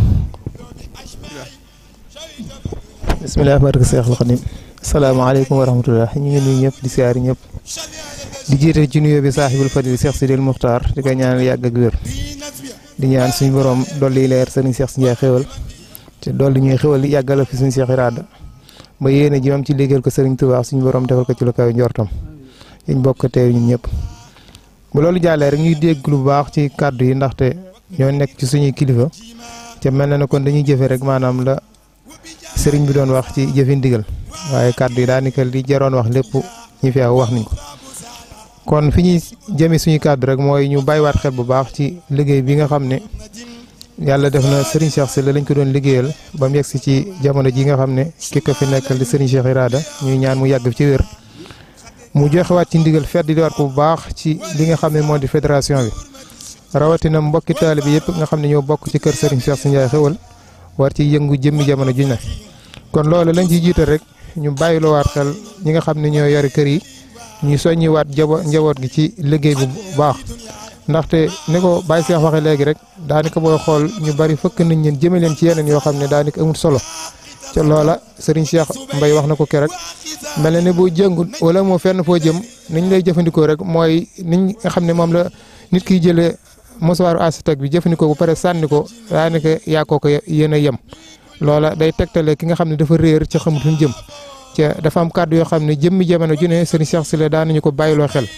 Speaker 8: bisimilah barke Seexul Xadim salaamaaleykum wa rahmatullah ñu ngi nuyu ñëpp di siyaari ñëpp di jiite ci nuyoo bi saaxibul fadil Cheikh Sidil Muxtaar di ko ñaanal yàgg ak wér di ñaan suñu borom dolli leer Serigne Cheikh Ndiaye xéwal te dolli ñuy xéwal yàggal fi suñu Cheikh Irada ba yéene ji am ci liggéeyal ko Serigne Touba suñu borom defal ko ci lu kaw njortam ñu bokk teew ñun ñëpp. bu loolu jàllee rek ñuy dégg lu baax ci kàddu yi ndaxte ñoo nekk ci suñuy kilifa te mel na ne kon dañuy jëfe rek maanaam la sëriñ bi doon wax ci jëfi ndigal waaye kàddu yi daanaka li jaroon wax lépp ñi fi aw wax nañ ko. kon fi ñuy jëmee suñu kàddu rek mooy ñu bàyyiwaat xel bu baax ci liggéey bi nga xam ne yàlla def na Serigne Cheikh Sylla lañ ko doon liggéeyal ba mu yegsi ci jamono ji nga xam ne ki ko fi nekkal di Serigne Cheikh Irada ñuy ñaan mu yàgg ci wér. mu joxewaat ci ndigal fedd di waat ko bu baax ci li nga xam ne moo di fédération bi rawatina mbokki taalibe bi yëpp nga xam ne ñoo bokk ci kër Serigne Cheikh Sy Ndiaye xewal war ci yëngu jëmmi jamono juñ ne kon loolu lañ ci jiital rek ñu bàyyiloowaat xel ñi nga xam ne ñoo yore kër yi ñuy soññiwaat jabo njaboot gi ci liggéey bu baax ndaxte ni ko Baye Cheikh waxee léegi rek daanaka booy xool ñu bari fëkk nañ leen jëme leen ci yeneen yoo xam ne daanaka amul solo ca loola Serigne Cheikh Mbaye wax na ko keroog mel na ne boo jëngut wala moo fenn foo jëm niñ lay jëfandikoo rek mooy niñ nga xam ne moom la nit kiy jëlee mosuwaaru asitag bi jëfandikoo ba pare sànni ko daanaka yaa ko ko yéen a yem loola day tegtale ki nga xam ne dafa réer ca xamut fu mu jëm ca dafa am kàddu yoo xam ne jëmmi jamono ju ne Serigne Cheikh Sylla daan nañu ko bàyyiloo xel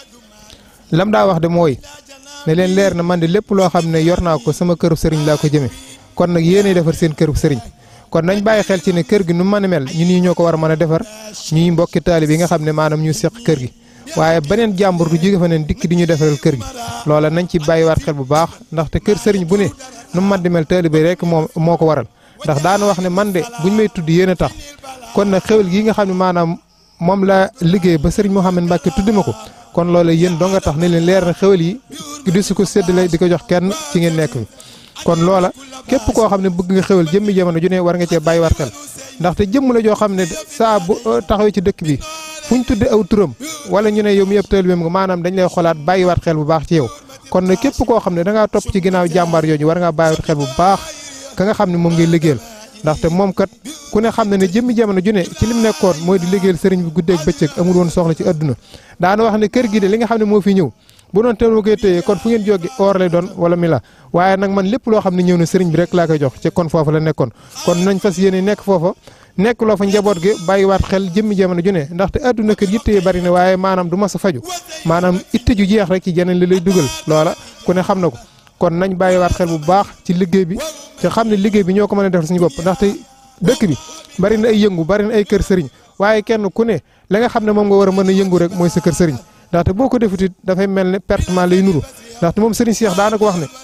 Speaker 8: lam daa wax de mooy ne leen leer na man de lépp loo xam ne yor naa ko sama këru sëriñ laa ko jëme kon nag yéenay defar seen këru sëriñ kon nañ bàyyi xel ci ne kër gi nu mën a mel ñun ñii ñoo ko war a mën a defar ñuy mbokki taalib yi nga xam ne maanaam ñu seq kër gi waaye beneen jàmbur du jóge fa neen dikk di ñu defaral kër gi loola nañ ci bàyyiwaat xel bu baax ndaxte kër sëriñ bu ne nu mu mën di mel taalib rek moo moo ko waral ndax daana wax ne man de buñ may tudd yéen a tax kon nag xewal gi nga xam ne maanaam moom la liggéey ba sëriñ Mouhamed Mbacke tuddi ma ko kon loola yéen doo nga tax ne leen leer na xewal yi di su ko séddale di ko jox kenn ci ngeen nekk fi kon loola képp koo xam ne bëgg nga xewal jëmmi jamono ju ne war nga cee bàyyiwaat xel ndaxte jëmm la joo xam ne saa bu taxawee ci dëkk bi fu ñu tudde aw turam wala ñu ne yow mi yëpp taalibeem nga maanaam dañ lay xolaat bàyyiwaat xel bu baax ci yow kon nag képp koo xam ne da ngaa topp ci ginnaaw jàmbaar yooyu war ngaa bàyyiwaat xel bu baax ka nga xam ne moom ngay liggéeyal ndaxte moom kat ku ne xam ne ne jëmmi jamono ju ne ci lim nekkoon mooy di liggéeyal sëriñ bi guddeeg bëccëg amul woon soxla ci adduna daana wax ne kër gi de li nga xam ne moo fi ñëw bu doon teel ma koy téye kon fu ngeen jóge or lay doon wala mi la waaye nag man lépp loo xam ne ñëw na sëriñ bi rek laa koy jox ci kon foofu la nekkoon kon nañ fas yéene nekk foofa nekk loo fa njaboot gi bàyyiwaat xel jëmmi jamono ju ne ndaxte adduna kër yitte yi bari na waaye maanaam du mas a faju maanaam itte ju jeex rek ci jeneen li lay dugal loola ku ne xam na ko kon nañ bàyyiwaat xel bu baax ci liggéey bi te xam ne liggéey bi ñoo ko mën a defal suñu bopp ndaxte dëkk bi bari na ay yëngu bari na ay kër sëriñ waaye kenn ku ne la nga xam ne moom nga war a mën a yëngu rek mooy sa kër sëriñ ndaxte boo ko defutit dafay mel ne pertement lay nuru ndaxte moom sëriñ Cheikh daana ko wax ne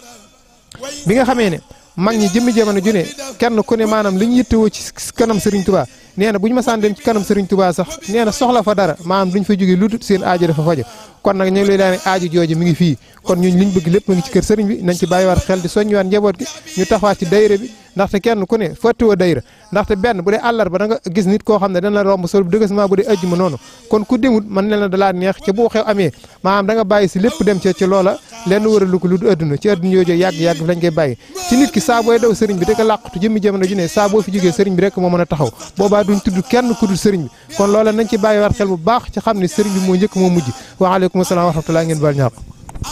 Speaker 8: bi nga xamee ne mag ñi jëmmi jamono ju ne kenn ku ne maanaam li ñu yittewoo ci kanam sëriñ Touba nee na bu ñu masaan dem ci kanam sëriñ Touba sax nee na soxla fa dara maanaam duñ fa jógee lu dul seen aajo dafa fajo kon nag ñu ngi lay daane aajo jooju mi ngi fii kon ñun liñ bëgg lépp mu ngi ci kër sëriñ bi nañ ci bàyyiwaat xel di soññiwaat njaboot gi ñu taxawaat ci dayre bi ndaxte kenn ku ne fàttiwoo dayra ndaxte benn bu dee àllarba da nga gis nit koo xam ne dana la romb sol bu dëggasement bu dee ajjuma noonu kon ku demut man ne la dalaa neex ca boo xew amee maanaam da nga bàyyi si lépp dem ca ci loola lenn waralu ko lu du adduna ci adduna yooyu yàgg-yàgg fi lañ koy bàyyi ci nit ki saa booy daw sëriñ bi da ko làqatu jëmmi jamono ju ne saa boo fi jógee sëriñ bi rek moo mën a taxaw boobaa duñ tudd kenn ku dul sëriñ bi kon loola nañ ci bàyyiwaat xel bu baax ci xam ne sëriñ bi moo njëkk moo mujj waaleykum salaam wa rahmatulah ngeen baal ñàq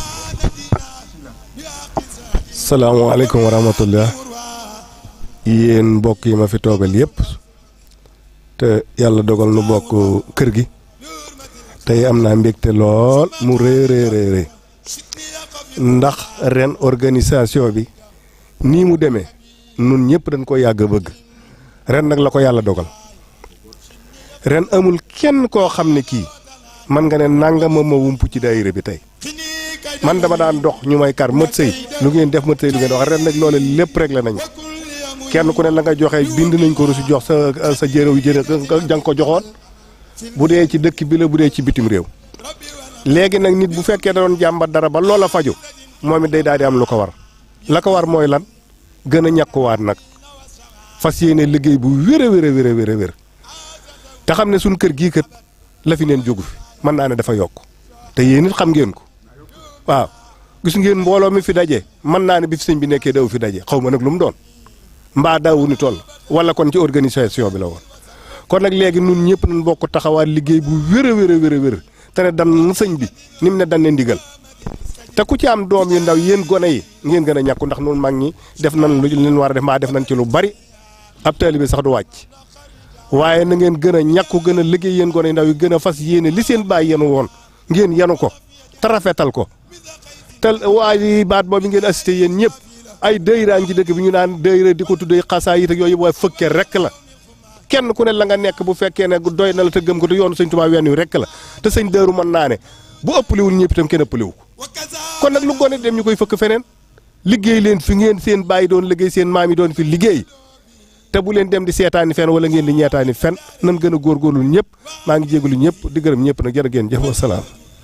Speaker 9: salaamaaleykum wa rahmatullah yéen mbokk yi ma fi toogal yëpp te yàlla dogal nu bokk kër gi tey am naa mbégte lool mu rëy rëy rëy ndax ren organisation bi nii mu demee nun ñëpp dañ ko yàgg a bëgg ren nag la ko yàlla dogal ren amul kenn koo xam ne kii man nga ne nangama ma wump ci daayira bi tey man dama daan dox ñu may kar mët sëy lu ngeen def mët sëy lu ngeen wax ren nag loole lépp rek la nañu kenn ku ne la nga joxe bind nañ ko reçu jox sa sa jërëw jërë jang ko joxoon bu dee ci dëkk bi la bu dee ci bitim réew léegi nag nit bu fekkee da doon jàmbat dara ba loola faju moom it day daal di am lu ko war la ko war mooy lan gën a ñàkkuwaat nag fas yéene liggéey bu wér a wér a wér a wér a wér te xam ne suñ kër gii kat la fi neen jógu fi mën naa ne dafa yokk te yéen it xam ngeen ko waaw gis ngeen mbooloo mi fi daje mën naa ne bi fi sëñ bi nekkee daw fi daje xaw ma nag lu mu doon mbaa daawu ni toll wala kon ci organisation bi la woon kon nag léegi nun ñëpp nañ bokk taxawaat liggéey bu wér a wér a wér a wér te ne dan sëñ bi ni mu ne dan ne ndigal te ku ci am doom yu ndaw yéen gone yi ngeen gën a ñàkku ndax nun mag ñi def nan lu leen war a def maa def nañ ci lu bari ab taalibe bi sax du wàcc waaye na ngeen gën a ñàkku gën a liggéey yéen gone yu ndaw yi gën a fas yéene li seen baay yenu woon ngeen yenu ko te rafetal ko te waa yi baat boobu ngeen assisté yéen ñëpp ay dëyraan ci dëkk bi ñu naan dëyra di ko tuddee xasaa yi ak yooyu waaye fëkke rek la kenn ku ne la nga nekk bu fekkee ne doy na la te gëm ko te yoonu sëñ Tuubaa wenn wi rek la te sëñ dëru mën naa ne bu ëppaliwul ñëpp itam kenn ëppaliwu ko kon nag lu gone dem ñu koy fëkk feneen liggéey leen fi ngeen seen bàyyi doon liggéey seen maam yi doon fi liggéey te bu leen dem di seetaani fen wala ngeen di ñeetaani fen nan gën a góorgóorlu ñëpp maa ngi jégalu ñëpp di gërëm ñëpp nag jërë ngeen jëf wasalaam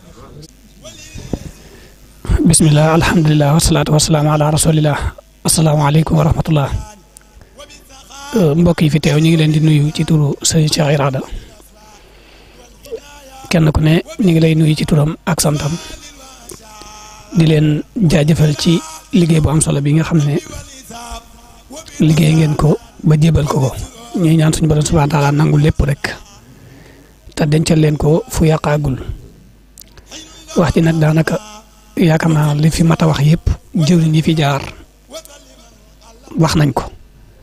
Speaker 10: bismillah alhamdulilah wasalaatu wasalaam ala rasulillah asalaamaaleykum wa rahmatullah mbokk yi fi teew ñu ngi leen di nuyu ci turu sëñ Cheikh Irada kenn ku ne ñu ngi lay nuyu ci turam ak santam di leen jaajëfal ci liggéey bu am solo bi nga xam ne liggéey ngeen ko ba jébal ko ko ñuy ñaan suñu borom subhaana taala nangu lépp rek te dencal leen ko fu yàqaagul wax ji nag daanaka yaakaar naa li fi mat a wax yëpp jëwriñ yi fi jaar wax nañ ko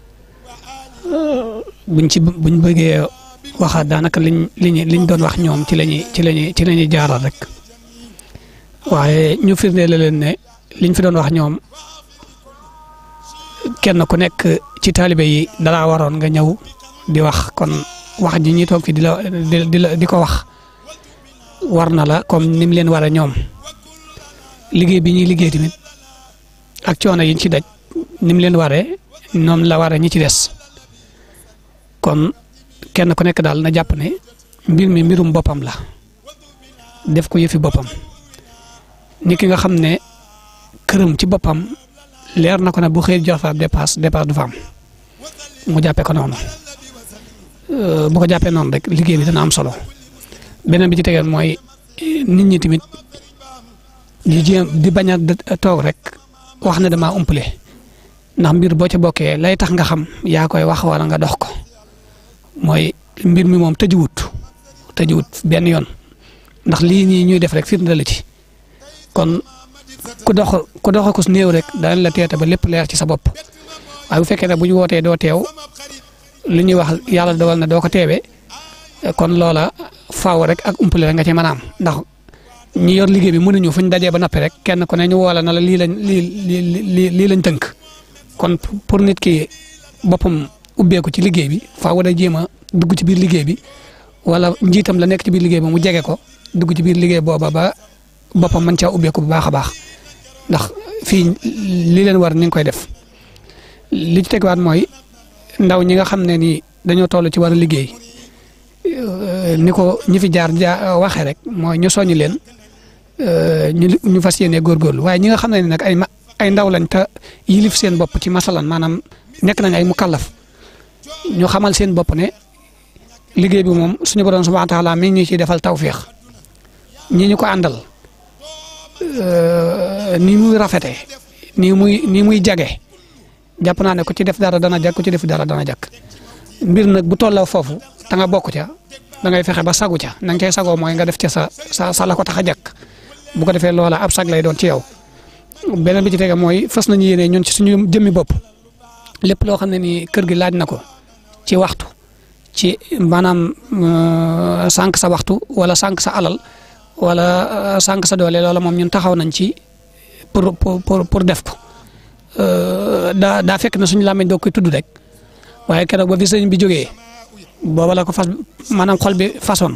Speaker 10: buñ ci buñ bëggee waxaat daanaka liñ liñ liñ doon wax ñoom ci lañuy ci lañuy ci lañuy jaaral rek waaye ñu firndeel leen ne liñ fi doon wax ñoom kenn ku nekk ci taalibe yi dalaa waroon nga ñëw di wax kon wax ji ñuy toog fi di la di la di ko wax war na la comme ni mu leen war a ñoom liggéey bi ñuy liggéey tamit ak coono yi ñu ci daj ni mu leen waree noonu la waree ñi ci des kon kenn ku nekk daal na jàpp ne mbir mi mbirum boppam la def ko yëfi boppam ni ki nga xam ne këram ci boppam leer na ko ne bu xëy jox fa dépasse dépasse du fa am mu jàppee ko noonu bu ko jàppee noonu rek liggéey bi dana am solo beneen bi ci tegeel mooy nit ñi tamit di jéem di bañ a toog rek wax ne damaa umpale ndax mbir boo ca bokkee lay tax nga xam yaa koy wax wala nga dox ko mooy mbir mi moom tëjuwut tëjuwut benn yoon ndax lii nii ñuy def rek firnde la ci kon ku dox ku dox ko su néew rek danañ la teete ba lépp leer ci sa bopp waaye bu fekkee ne bu ñu wootee doo teew li ñuy wax yàlla dogal na doo ko teewee kon loola faaw rek ak umpale rek nga ci mën a am ndax ñi yor liggéey bi mënuñu fu ñu dajee ba noppi rek kenn ku ne ñu woola na la lii lañ lii lii lii lañ tënk kon pour nit ki boppam ubbeeku ci liggéey bi faaw da jéem a dugg ci biir liggéey bi wala njiitam la nekk ci biir liggéey bi mu jege ko dugg ci biir liggéey booba ba boppam mën caa ubbeeku bu baax a baax ndax fii li leen war ni nga koy def li ci tegwaat mooy ndaw ñi nga xam ne ni dañoo toll ci war a liggéey ni ko ñi fi jaar ja waxee rek mooy ñu soññ leen ñu ñu fas yéene góorgóorlu waaye ñi nga xam ne ni nag ay ay ndaw lañ te yilif seen bopp ci masalan maanaam nekk nañ ay mukallaf ñu xamal seen bopp ne liggéey bi moom suñu borom subhanahu wa taala mi ngi ñu ciy defal tawfiix ñi ñu ko àndal ni muy rafete ni muy ni muy jage jàpp naa ne ku ci def dara dana jag ku ci def dara dana jag mbir nag bu tolloo foofu te nga bokk ca da ngay fexe ba sagu ca na nga cay sagoo mooy nga def ca sa sa sa la ko tax a jàkk bu ko defee loola ab sag lay doon ci yow beneen bi ci tege mooy fas nañu yéene ñun ci suñu jëmmi bopp lépp loo xam ne nii kër gi laaj na ko ci waxtu ci maanaam sànq sa waxtu wala sànq sa alal wala sànq sa doole loola moom ñun taxaw nañ ci pour pour pour def ko daa daa fekk na suñu làmmiñ doo koy tudd rek waaye keroog ba fi sëñ bi jógee booba la ko fas maanaam xol bi façon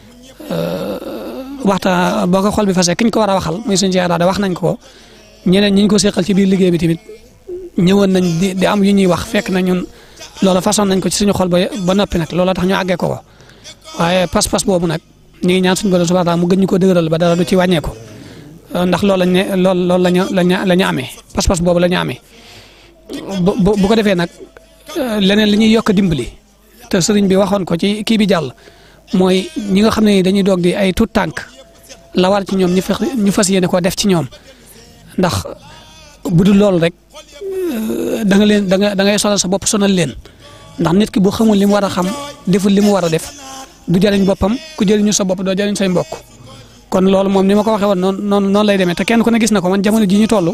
Speaker 10: waxta boo ko xol bi fasee ki ñu ko war a waxal muy suñu da wax nañ ko ñeneen ñi ñu ko seqal ci biir liggéey bi tamit ñëwoon nañ di di am yu ñuy wax fekk na ñun loola façon nañ ko ci suñu xol ba ba noppi nag loola tax ñu àggee ko ko waaye pas-pas boobu nag ñu ngi ñaan suñu borom subhanahu wa taala mu gën ñu ko dëgëral ba dara du ci wàññeeku ndax loolu lañ ne loolu loolu lañu lañu la ñu amee pas-pas boobu la ñu amee bu bu ko defee nag leneen li ñuy yokk dimbali te sëriñ bi waxoon ko ci kii bi jàll mooy ñi nga xam ne dañuy doog di ay tuut tànk la war ci ñoom ñu fex ñu fas yéene koo def ci ñoom ndax bu dul loolu rek da nga leen da nga da ngay solal sa bopp sonal leen ndax nit ki bu xamul li mu war a xam deful li mu war a def du jëriñ boppam ku jëriñu sa bopp doo jëriñ say mbokk kon loolu moom ni ma ko waxee woon noonu noonu noonu lay demee te kenn ku ne gis na ko man jamono ji ñu toll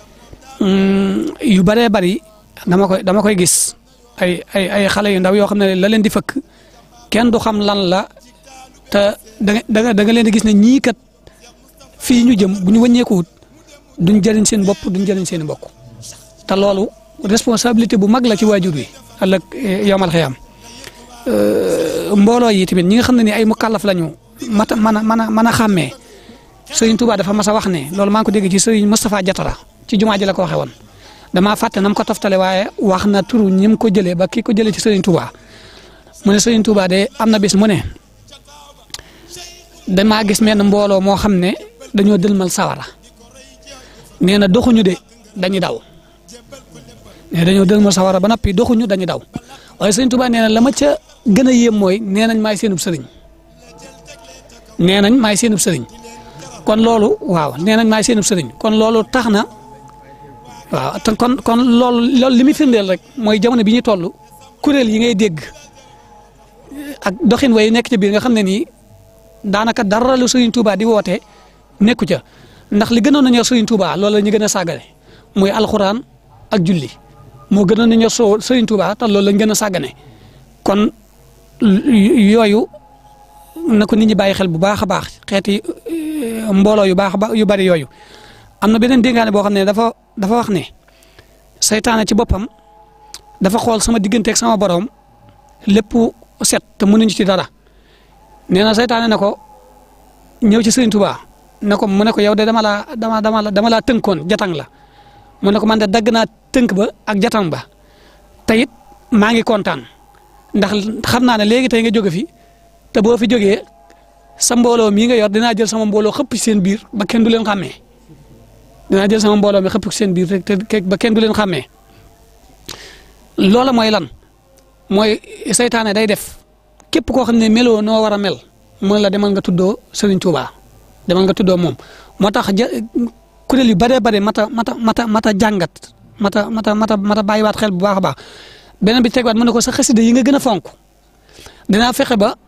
Speaker 10: yu bëree bëri dama koy dama koy gis ay ay ay xale yu ndaw yoo xam ne la leen di fëkk kenn du xam lan la te da nga da nga leen di gis ne ñii kat fii ñu jëm bu ñu wëññeekuwut duñ jëriñ seen bopp duñ jëriñ seen mbokk te loolu responsabilité bu mag la ci waajur wi ëllëg yomal xiyam mbooloo yi tamit ñi nga xam ne ni ay mukallaf lañu mata mën a mën a mën a xàmmee Sëriñ Tuubaa dafa mas a wax ne loolu maa ngi ko dégg ci Sëriñ Moustapha Jatara ci jumaa ji la ko waxee woon damaa fàtte na mu ko toftale waaye wax na turu ñi mu ko jëlee ba kii ko jëlee ci Sëriñ Tuubaa mu ne Sëriñ Tuubaa de am na bis mu ne damaa gis menn mbooloo moo xam ne dañoo dëlmal sawara nee na doxuñu de dañuy daw nee dañoo dëlmal sawara ba noppi doxuñu dañuy daw waaye Sëriñ Tuubaa nee na la ma ca gën a yéem mooy nee nañ maay seenub sëriñ nee nañ maay seenub sëriñ kon loolu waaw nee nañ maay seenub sëriñ kon loolu tax na waaw te kon kon loolu loolu li muy firndeel rek mooy jamono bi ñu toll kuréel yi ngay dégg ak doxin way nekk ci biir nga xam ne nii daanaka dara lu Serigne Touba di woote nekku ca ndax li gënoon a ñor Serigne Touba loolu la ñu gën a sàggane muy alxuraan ak julli moo gënoon a ñor soo Serigne Touba te loolu lañ gën a sàggane kon yooyu na ko nit ñi bàyyi xel bu baax a baax xeeti mbooloo yu baax yu bari yooyu am na beneen déngaane boo xam ne dafa dafa wax ne seytaane ci boppam dafa xool sama digganteeg sama borom lépp set te mënuñu ci dara nee na seytaane ne ko ñëw ci Serigne Touba ne ko mu ne ko yow de dama laa dama dama dama laa tënkoon jatang la mu ne ko man de dagg naa tënk ba ak jatang ba te it maa ngi kontaan ndax xam naa ne léegi tey nga jóge fi te boo fi jógee sa mbooloo mii nga yor dinaa jël sama mbooloo xëpp ci seen biir ba kenn du leen xàmmee dinaa jël sama mbooloo mi xëpp ci seen biir rek te ba kenn du leen xàmmee loola mooy lan mooy seytaane day def képp koo xam ne meloo noo war a mel mën la demal nga tuddoo Serigne Touba demal nga tuddoo moom moo tax ja kuréel yu bëree bëri mata mata mata mata jàngat mata mata mata mata bàyyiwaat xel bu baax a baax beneen bi tegwaat mu ne ko sa xasida yi nga gën a fonk dinaa fexe ba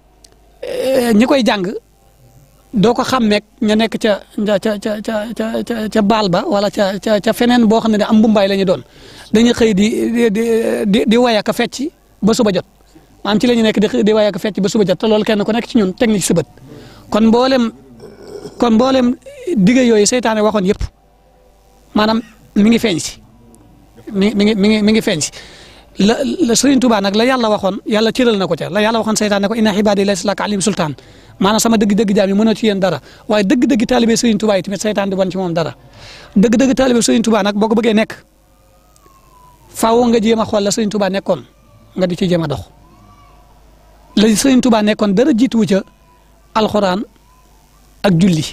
Speaker 10: ñi koy jàng doo ko xàmmeeg ña nekk ca ca ca ca ca ca baal ba wala ca ca ca feneen boo xam ne am mbumbaay la ñu doon dañuy xëy di di di di way ak fecc ba suba jot maanaam ci la ñu nekk di di way ak fecc ba suba jot te loolu kenn ku nekk ci ñun teg na ci sa bët kon mboolem kon mboolem dige yooyu seytaane waxoon yëpp maanaam mi ngi feeñ si mi mi ngi mi ngi mi ngi feeñ si la la Sëriñ Tuubaa nag la yàlla waxoon yàlla cëral na ko ca la yàlla waxoon seytaane ko inna xibaadi laysa laka alim sultaan maanaam sama dëgg-dëgg jaam yi mënoo ci yéen dara waaye dëgg-dëgg taalibe Sëriñ Tuubaa yi tamit seytaan di wan ci moom dara dëgg-dëgg taalibe Sëriñ Tuubaa nag boo ko bëggee nekk faaw nga jéem a xool la Sëriñ Tuubaa nekkoon nga di ci jéem a dox la Sëriñ Tuubaa nekkoon dara jiituwu ca alxuraan ak julli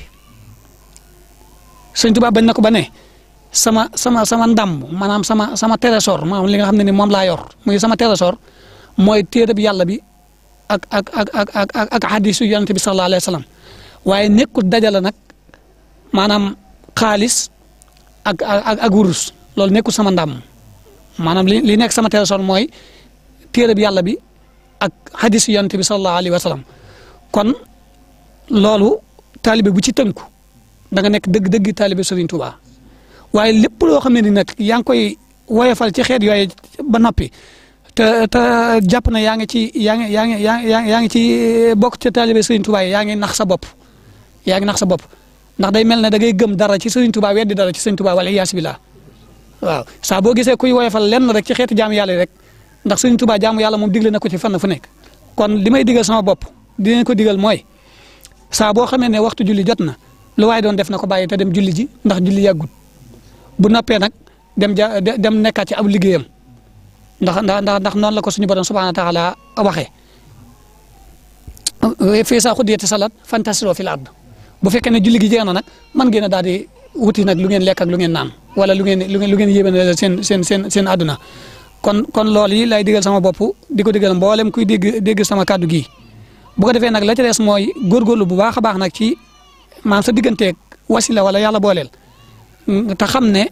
Speaker 10: Sëriñ Tuubaa bañ na ko ba ne sama sama sama ndam maanaam sama sama trésor maanaam li nga xam ne ni moom laa yor muy sama trésor mooy téere bi yàlla bi ak ak ak ak ak ak ak hadisu yonente bi sallallahu alayhi wa sallam waaye nekkul dajale nag maanaam xaalis ak ak ak wurus loolu nekkul sama ndam maanaam li li nekk sama trésor mooy téere bi yàlla bi ak hadisu yonente bi sallallahu alayhi wa sallam kon loolu taalibe bu ci tënku da nga nekk dëgg-dëgg taalibe Serigne Touba. waaye lépp loo xam ne ni nag yaa ngi koy woyofal ci xeet yooyu ba noppi te te jàpp na yaa ngi ci yaa ngi yaa ngi yaa ngi ci bokk ci taalibe Serigne Touba yi yaa ngi nax sa bopp yaa ngi nax sa bopp ndax day mel ne da ngay gëm dara ci Serigne Touba weddi dara ci Serigne Touba wala iyaas billah waaw saa boo gisee kuy woyofal lenn rek ci xeetu jaamu yàlla rek ndax Serigne Touba jaamu yàlla moom digle na ko ci fànn fu nekk kon li may digal sama bopp dinañ ko digal mooy saa boo xamee ne waxtu julli jot na lu waaye doon def na ko bàyyi te dem julli ji ndax julli yàggut bu noppee nag dem ja dem nekkaat ci ab liggéeyam ndax ndax ndax noonu la ko suñu borom subhaana taala waxee fii saa xuddiyati salat fantasiro fil ard bu fekkee ne julli gi jeex na nag man ngeen a daal di wuti nag lu ngeen lekk ak lu ngeen naan wala lu ngeen lu ngeen lu ngeen yéeme seen seen seen seen àdduna kon kon loolu yi lay digal sama bopp di ko digal mboolem kuy dégg dégg sama kàddu gi bu ko defee nag la ca des mooy góorgóorlu bu baax a baax nag ci maanaam sa digganteeg wasila wala yàlla booleel te xam ne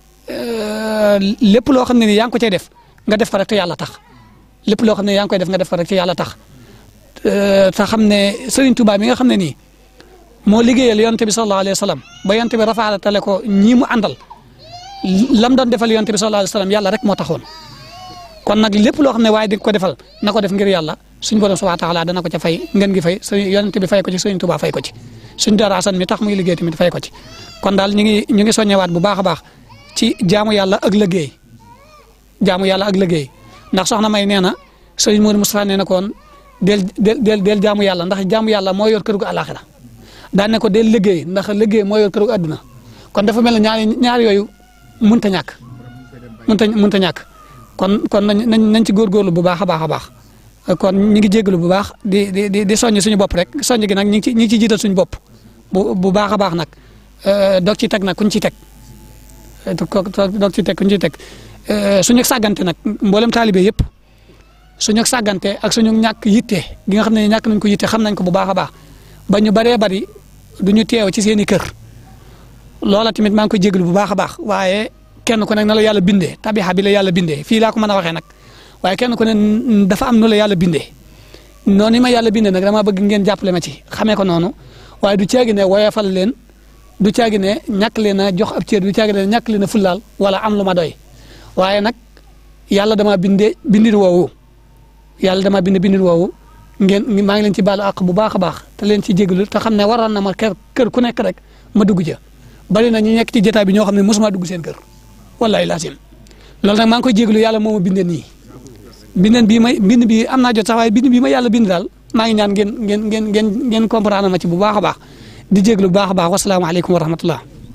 Speaker 10: lépp loo xam ne ni yaa ngi ko cay def nga def ko rek te yàlla tax lépp loo xam ne yaa ngi koy def nga def ko rek te yàlla tax te xam ne Serigne Touba mi nga xam ne nii moo liggéeyal yonte bi sallallahu alayhi wa sallam ba yonte bi rafaatale ko ñii mu àndal lam doon defal yonte bi sallallahu alayhi wa sallam yàlla rek moo taxoon kon nag lépp loo xam ne waaye di ko defal na ko def ngir yàlla suñ borom subhanahu wa taala dana ko ca fay ngeen gi fay yonte bi fay ko ci Serigne Touba fay ko ci suñ dara asan mi tax muy liggéey tamit fay ko ci kon daal ñu ngi ñu ngi soññewaat bu baax a baax ci jaamu yàlla ak liggéey jaamu yàlla ak liggéey ndax soxna may nee na sëriñ Modou Moustapha nee na koon del del del jaamu yàlla ndax jaamu yàlla moo yor kër gu àlaxira daan ne ko del liggéey ndax liggéey moo yor kër gu àdduna kon dafa mel ne ñaari ñaar yooyu mënta ñàkk mënta mënta ñàkk kon kon nañ nañ nañ ci góorgóorlu bu baax a baax a baax kon ñu ngi jégalu bu baax di di di di soññ suñu bopp rek soññ gi nag ñu ngi ci ñu ngi ciy jiital suñu bopp bu bu baax a baax nag doog ci teg nag kuñ ci teg doog ci teg kuñ ci teg suñu sàggante nag mboolem taalibe yëpp suñu sàggante ak suñu ñàkk yitte gi nga xam ne ñàkk nañ ko yitte xam nañ ko bu baax a baax ba ñu bëree bëri du ñu teew ci seen i kër loola tamit maa ngi koy jéglu bu baax a baax waaye kenn ku nekk na la yàlla bindee tabixa bi la yàlla bindee fii laa ko mën a waxee nag waaye kenn ku ne dafa am nu la yàlla bindee noonu ma yàlla bindee nag dama bëgg ngeen jàppale ma ci xamee ko noonu waaye du caagi ne woyofal leen du caagi ne ñàkk leen a jox ab cër du caagi ne ñàkk leen a fullaal wala am lu ma doy waaye nag yàlla dama bindee bindin woowu yàlla dama bindee bindin woowu ngeen maa ngi leen ci baalu àq bu baax a baax te leen ci jéglu te xam ne waroon na ma kër kër ku nekk rek ma dugg ca bari na ñu nekk ci jotaay bi ñoo xam ne mosuma dugg seen kër wallahi laasim loolu nag maa ngi koy jéglu yàlla moo ma bindee nii bindeen bii may bind bi am naa jot sax waaye bind bii ma yàlla bind daal maa ngi ñaan ngeen ngeen ngeen ngeen ngeen comprendre ma ci bu baax a baax di jéglu bu baax a baax wasalaamaaleykum wa rahmatullah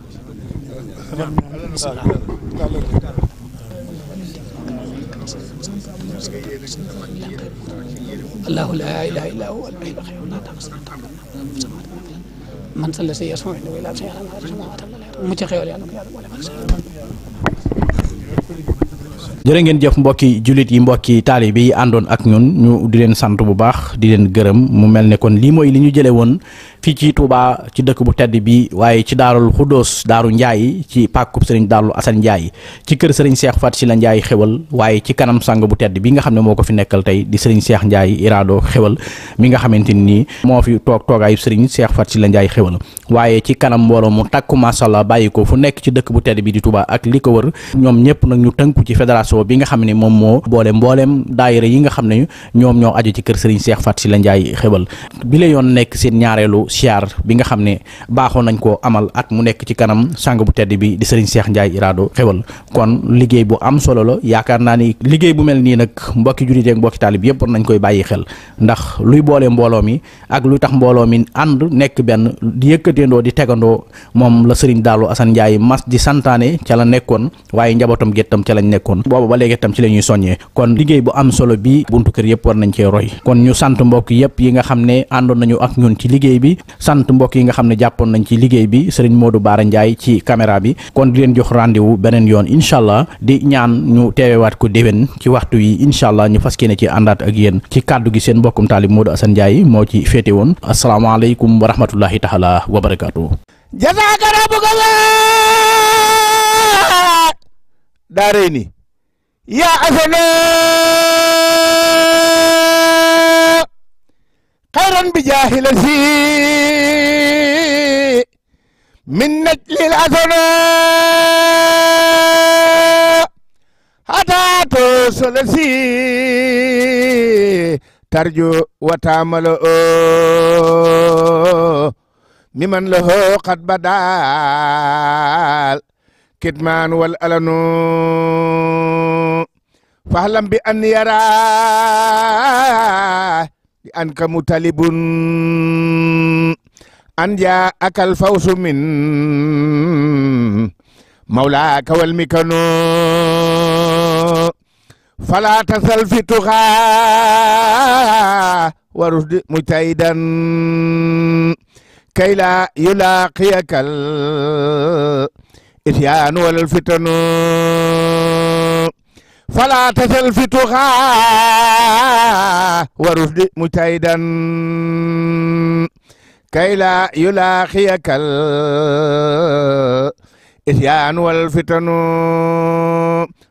Speaker 10: الله لا اله الا هو الحي القيوم لا تاخذه من صلى سيئة سمعت وإلى سيئة ما سمعت متخيل يعني ولا
Speaker 1: jërë ngeen jëf mbokki jullit yi mbokki taalibe yi àndoon ak ñun ñu di leen sant bu baax di leen gërëm mu mel ne kon lii mooy li ñu jëlee woon fii ci Touba ci dëkk bu tedd bi waaye ci daarul Xuddoos daaru Njaay ci pàkkub sëriñ Daaru Asan Njaay ci kër sëriñ Seex Fat si la Njaay xewal waaye ci kanam sang bu tedd bi nga xam ne moo ko fi nekkal tey di sëriñ Seex Njaay iraado xewal mi nga xamante ni moo fi toog toogaayu sëriñ Seex Fat si la Njaay xewal waaye ci kanam mbooloo mu takku masàllaa bàyyi ko fu nekk ci dëkk bu tedd bi di Touba ak li ko wër ñoom ñëpp nag ñu tënku ci fédération bi nga xam ne moom moo boole mbooleem daayira yi nga xam ne ñoom ñoo aju ci kër sëriñ Seex Fat si la Njaay xewal bi la yoon nekk seen ñaareelu siyaar bi nga xam ne baaxoo nañ koo amal at mu nekk ci kanam sang bu tedd bi di sëriñ Seex Njaay iraado xewal kon liggéey bu am solo la yaakaar naa ni liggéey bu mel nii nag mbokki jullit ak mbokki taalib yëpp war nañ koy bàyyi xel ndax luy boole mbooloo mi ak luy tax mbooloo mi ànd nekk benn di yëkkateendoo di tegandoo moom la sëriñ Daaru Asan Njaay mas di santaane ca la nekkoon waaye njabootam géttam ca lañ nekkoon booba ba léegi tam ci la ñuy soññee kon liggéey bu am solo bi buntu kër yëpp war nañ cee roy kon ñu sant mbokk yëpp yi nga xam ne àndoon nañu ak ñun ci liggéey bi sant mbokk yi nga xam ne jàppoon nañ ci liggéey bi sëriñ Modou Baara Ndiaye ci caméra bi kon di leen jox rendez-vous beneen yoon incha allah di ñaan ñu teewewaat ko déwén ci waxtu yi incha allah ñu fas yéene ci àndaat ak yéen ci kàddu gi seen mbokkum taalib Modou Assane Ndiaye moo ci féete woon asalaamaaleykum wa rahmatullahi taala wa barakaatu.
Speaker 11: jazaaka rabbuka daarayni yaa asana xayran bi jaahila si min najlil asana hatato sola si tarjo watamalo o miman lahu qad badal kitman wal alanu fahlam bi an yara bi an ka mutalibun an ja akal fawsu min mawlaka wal mikano fala tasal fi tuxa wa rusdi mujtahidan kay la yulaqiyakal إتيان ولا الفتن فلا تسل في تغى ورشد مجتهدا كي لا يلاقيك الإتيان والفتن